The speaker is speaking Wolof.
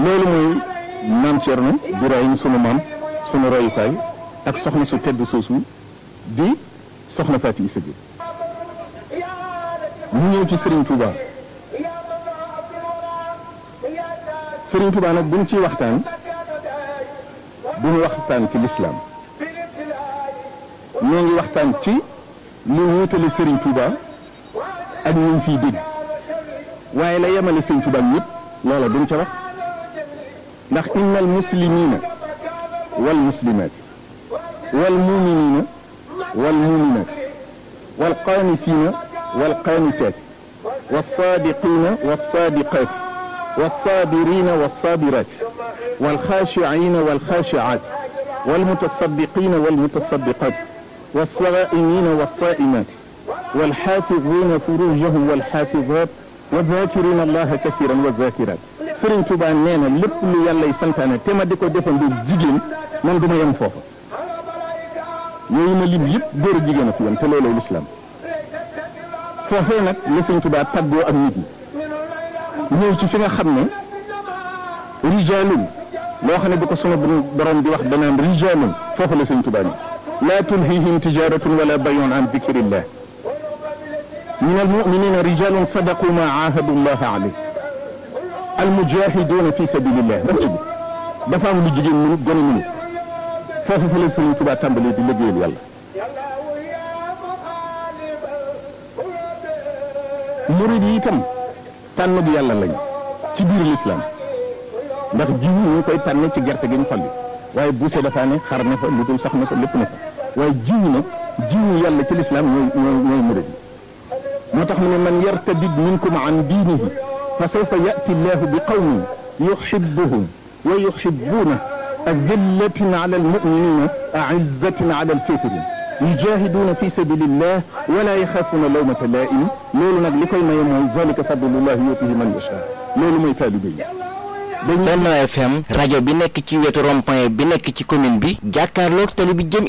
loolu mooy maam Thierno Birahim sunu maam sunu royukaay ak soxna su tedd soosu di soxna Faati Isa Jóob mu ñëw ci Serigne Touba Serigne Touba nag buñ ciy waxtaan duñu waxtaan ci lislaam ñoo ngi waxtaan ci lu wutale Serigne Touba ak ñu fiy dégg waaye la yemale Serigne Touba ñëpp loola duñ ca wax ndax inna al muslimina wal muslimat wal muminina wal muminat wal qanitina wal qanitat والصادقين والصادقات والصابرين والصابرات والخاشعين والخاشعات والمتصدقين والمتصدقات والصائمين والصائمات والحافظين فروجهم والحافظات والذاكرين الله كثيرا والذاكرات Sëriñ Tuubaa nee na lépp lu yàlla santaane te ma di ko defandoo jigéen man du ma yem foofa yooyu ma lim yëpp góor a jigéen a fi yem te looloo lislaam foofee nag la Sëriñ Tuubaa tàggoo ak nit ñi ñëw ci fi nga xam ne rijaalun loo xam ne bu ko sunu borom di wax danaan rijaalun foofu la Sëriñ Tuubaa ni laa tulhihim tijaratun wala bayun an dikrillah min almuminina rijalun sadaqu ma ahadu llah alayh almujahiduna fi sabilillah dafa am lu jigéen mënut gone mënut foofu fa la Sëriñ Tuubaa tàmbalee di liggéeyal yàlla murid yi itam tànn bi yàlla lañ ci biir lislaam ndax jiw ñu ngi koy tànn ci gerte gi ñu xolli waaye buuse dafa ne xar ne fa lu dul sax ne fa lépp ne fa waaye jiw nag jiwu yàlla ci lislaam ñooy ñooy ñooy murid yi moo tax mu ne man yartadid minkum an diinihi fa sawfa yati llahu bi qawmin yuhibbuhum wa yuhibbuuna adillatin ala almuminina aizzatin ala alkafirin yujahiduuna fi sabilillah wala yaxaafuuna lawmata laa'im loolu nag li koy maye mooy zalika fadlullahi yutihi man yasha loolu mooy taalibe yi Benno FM rajo bi nekk ci wetu rond-point bi nekk ci commune bi jàkkaarloog tali bi jëm